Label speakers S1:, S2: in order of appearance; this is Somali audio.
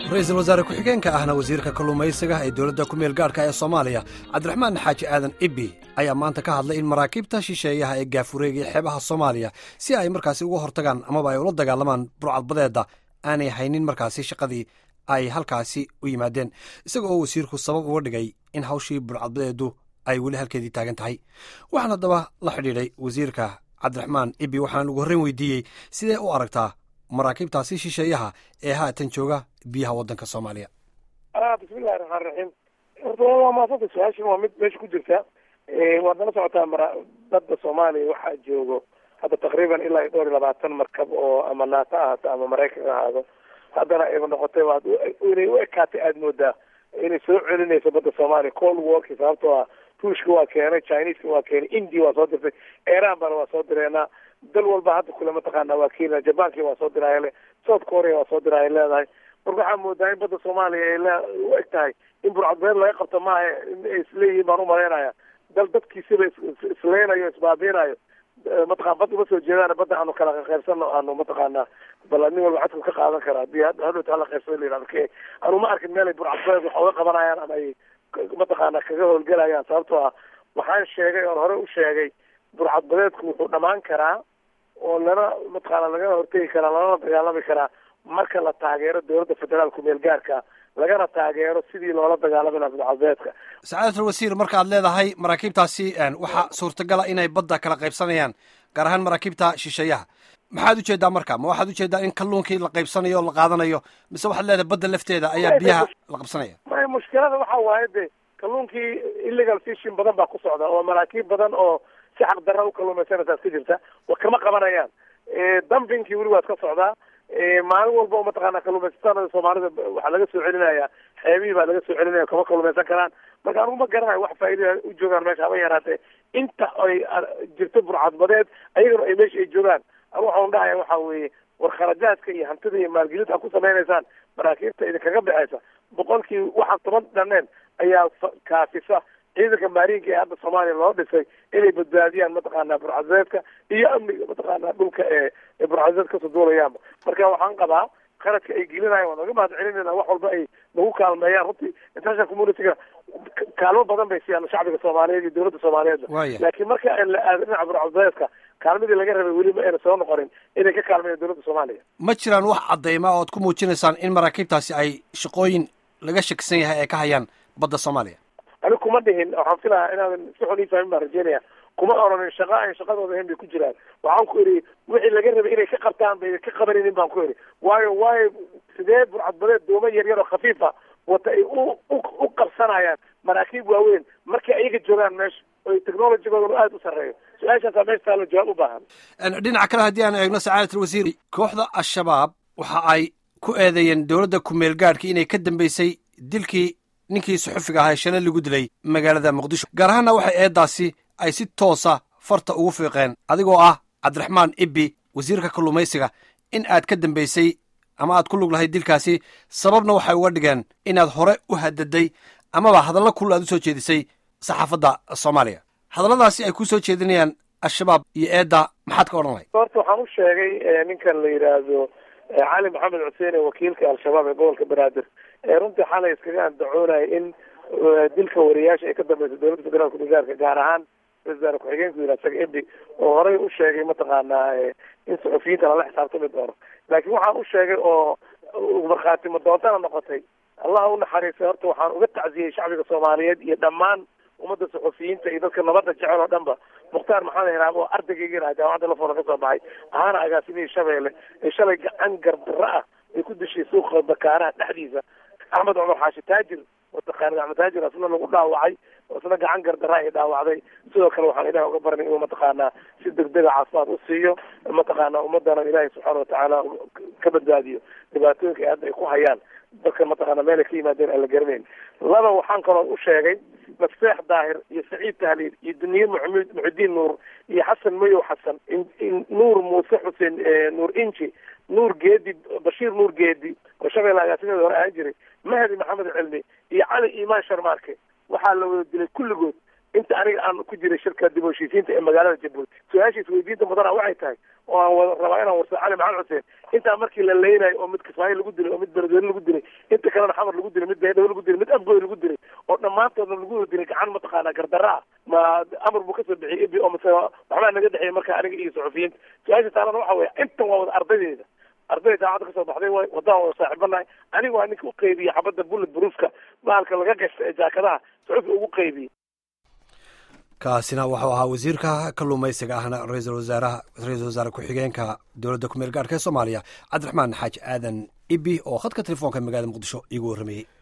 S1: ra-iisul wasaare ku-xigeenka ahna wasiirka kalluumaysiga ee dowladda ku meel gaadhka ee soomaaliya cabdiraxmaan xaaji aadan ibbi ayaa maanta ka hadlay in maraakiibta shisheeyaha ee gaafureegaya xeebaha soomaaliya si ay markaasi uga hortagaan amaba ay ula dagaalamaan burcadbadeedda aanay haynin markaasi shaqadii ay halkaasi u yimaadeen isaga oo wasiirku sabab uga dhigay in hawshii burcadbadeedu ay weli halkeedii taagan tahay waxaan haddaba la xidhiidhay wasiirka cabdiraxmaan ibbi waxaan ugu horreyn weydiiyey sidee u aragtaa maraakiibtaasi shisheeyaha ee haatan jooga biyaha waddanka soomaaliya
S2: bismillahi raxmaan raxiim horta waa maasanta su-aashan waa mid meesha ku jirta waad nala socotaa mara badda soomaaliya waxaa joogo hadda taqriiban ilaa iyo dhowr iyo labaatan markab oo ama naata ahaato ama maraykan ahaado haddana ayba noqotay waad inay u ekaatay aada moodaa inay soo celinayso badda soomaaliya cold warki sababtoo ah ruushka waa keenay chineska waa keenay india waa soo dirtay iran bana waa soo direenaa dal walba hadda kule mataqaana waa kenya jabanki waa soo diraayale south korea waa soo diraaya leedahay marka waxaa moodaa in badda soomaaliya ay le u eg tahay in burcadbeed laga qabto maaha in ay isleeyihiin baan umalaynaya dal dadkiisiba isleynayo isbaabiinayo mataqana badda uma soo jeedaan badda aanu kala qaybsano aanu mataqaana bal nin walba cadku ka qaadan kara hadii hadhowta hala qaybsado la yihahdo ke anu ma arkin meel ay burcadbeed wax uga qabanayaan ama ay mataqaana kaga howlgelayaan sababtoo ah waxaan sheegay oon hore u sheegay burcadbadeedku wuxuu dhamaan karaa oo lana mataqaana lagana hortegi karaa lalana dagaalami karaa marka la taageero dowladda federaalku meel gaarka lagana taageero sidii loola dagaalami laha burcadbadeedka
S1: sacaadatul wasiir marka ad leedahay maraakiibtaasi waxaa suurtagala inay badda kala qaybsanayaan gaar ahaan maraakiibta shisheeyaha maxaad ujeedaa marka ma waxaad ujeedaa in kalluunkii la qaybsanayo o la qaadanayo mise waxaad leedahay badda lafteeda ayaa biyaha la qabsanaya
S2: may mushkilada waxa waaye de kalluunkii illegal fishing badan baa ku socda oo maraakiib badan oo si xaq darra u kalluumaysanaysaas ka jirta wa kama qabanayaan dumpingkii weli waad ka socdaa maalin walba oo mataqaana kalluumaysatada soomaalida waxaa laga soo celinaya xeebihii baa laga soo celinaya kama kalluumaysan karaan marka anigu ma garanayo wax faa'iida u joogaan meesha haba yaraatee inta ay jirto burcadbadeed ayagana ay meesha ay joogaan anigu waxaan dhahaya waxa weeye war kharajaadka iyo hantida iyo maalgelinta ad ku samaynaysaan maraakiibta idinkaga baxaysa boqolkii waxaan toban dhaneen ayaa kaafisa ciidanka maarinka ee hadda soomaaliya loo dhisay inay badbaadiyaan mataqaana burcadbeedka iyo amniga mataqaana dhulka ee burcadbeed kasoo duulayaanba marka waxaan qabaa qaradka ay gelinayan waan naga mahad celinayna wax walba ay nagu kaalmeeyaan runtii international communityga kaalmo badan bay siiyaan shacbiga soomaaliyeed iyo dowladda soomaaliyeedba laakiin marka la aado dhinaca burcadbeedka kaalmadii laga rabay weli ma ayna soo noqonin inay ka kaalmeeyaan dowladda soomaaliya
S1: ma jiraan wax cadeyma oo ad ku muujinaysaan in maraakiibtaasi ay shaqooyin laga shakisan yahay ay ka hayaan badda soomaaliya
S2: ani kuma dhihin waxaan filahaa inaadan si xun ii fahmin baan rajeynaya kuma oranin shaqa ay shaqadooda ahayn bay ku jiraan waxaan ku idhi wixii laga rabay inay ka qabtaan bay ka qabaninin baan ku idhi waayo waayo sidee burcadbadeed dooma yar yar oo khafiifa wata ay u u qabsanayaan maraakiib waaweyn markay ayaga joogaan meesha oy technologigoodan aada u sarreeyo su-aashaasaa meesha taalo jawaab u baahan
S1: dhinaca kale haddii aan eegno sacaadatul wasiir kooxda al-shabaab waxa ay ku eedeeyeen dowladda ku-meel gaadhkii inay ka dambeysay dilkii ninkii suxufiga ahaa shalay lagu dilay magaalada muqdisho gaar ahaanna waxay eeddaasi ay si toosa farta ugu fiiqeen adigoo ah cabdiraxmaan ibbi wasiirka kalluumaysiga in aad ka dambaysay ama aad ku lug lahayd dilkaasi sababna waxay uga dhigeen inaad hore u hadaday amaba hadallo kul aad u soo jeedisay saxaafadda soomaaliya hadalladaasi ay ku soo jeedinayaan al-shabaab iyo eedda maxaad ka odhan lahayd
S2: horta waxaan u sheegay ninkan la yidhaahdo cali maxamed xuseen ee wakiilka al-shabaab ee gobolka banaadir runtii xalay iskaga andacoonaya in dilka wariyaasha ay ka dambeysa dowladda federaalka misaarka gaar ahaan ra-isul ku-xigeenku yidhaha isaga ebi oo horey u sheegay mataqaanaa in saxufiyiinta lala xisaabtami doono laakiin waxaan u sheegay oo markhaati madoontana noqotay allah u naxariistay horta waxaan uga tacsiyey shacbiga soomaaliyeed iyo dhammaan ummadda saxufiyiinta iyo dadka nabadda jecel oo dhan ba mukhtaar maxamed hiraab oo ardaygaygana jaamacadda lafoona ka soo baxay ahaana agaasimihii shabeelle ee shalay gacan gardarro ah ay ku dishay suuqa bakaaraha dhexdiisa axmed cumar xaashi taajir mataqaanid axmed taajir asna lagu dhaawacay isna gacan gardarra ay dhaawacday sidoo kale waxaan ilaah uga baranay inuu mataqaanaa si degdega caafimaad u siiyo mataqaana ummadana ilaahay subxaana watacaala ka badbaadiyo dhibaatooyinka ay hadda ay ku hayaan dadka mataqaana meel ay ka yimaadeen aan la garanayn laba waxaan kaloo u sheegay mafseex daahir iyo saciid tahliil iyo duniye maxamuud muxidiin nuur iyo xasan mayow xasan nuur muuse xuseen nuur inji nuur geedi bashiir nuur geedi oo shabeelle agaasimeeda hore ahaan jiray mahdi maxamed cilmi iyo cali imaan sharmaarke waxaa la wada dilay kulligood inta aniga aan ku jiray shirka dib u heshiisiinta ee magaalada jabuuti su-aashiis weydiinta mudana waxay tahay oo aan wada rabaa inaan warsa cali maxamed xuseen intaa markii la leynayo oo mid kismaayo lagu dilay oo mid beledweyne lagu dilay inta kalena xamar lagu dilay mid baydhabo lagu dilay mid amgoy lagu dilay oo dhammaantoodna lagu wada dilay gacan mataqaanaa gardarra ah ma amar buu kasoo bixiyey ibi oo mase waxbaa naga dhexeeyay marka aniga iyo suxufiyiinta su-aasha taalana waxa weya intan waa wada ardaydeeda arday daacadda kasoo baxday way wadaan wada saaxiibanahay aniga waa ninka u qeybiye xabadda bullet bruofka bahalka laga gashta ee jaakadaha suxufi ugu qeybiyey
S1: kaasina wuxuu ahaa wasiirka kalluumaysiga ahna ra-iisul wasaaraha ra-iisul wasaare ku-xigeenka dowladda ku meel gaarhka ee soomaaliya cabdiraxmaan xaaji aadan ibi oo khadka telefoonka magaalada muqdisho iigu warramayey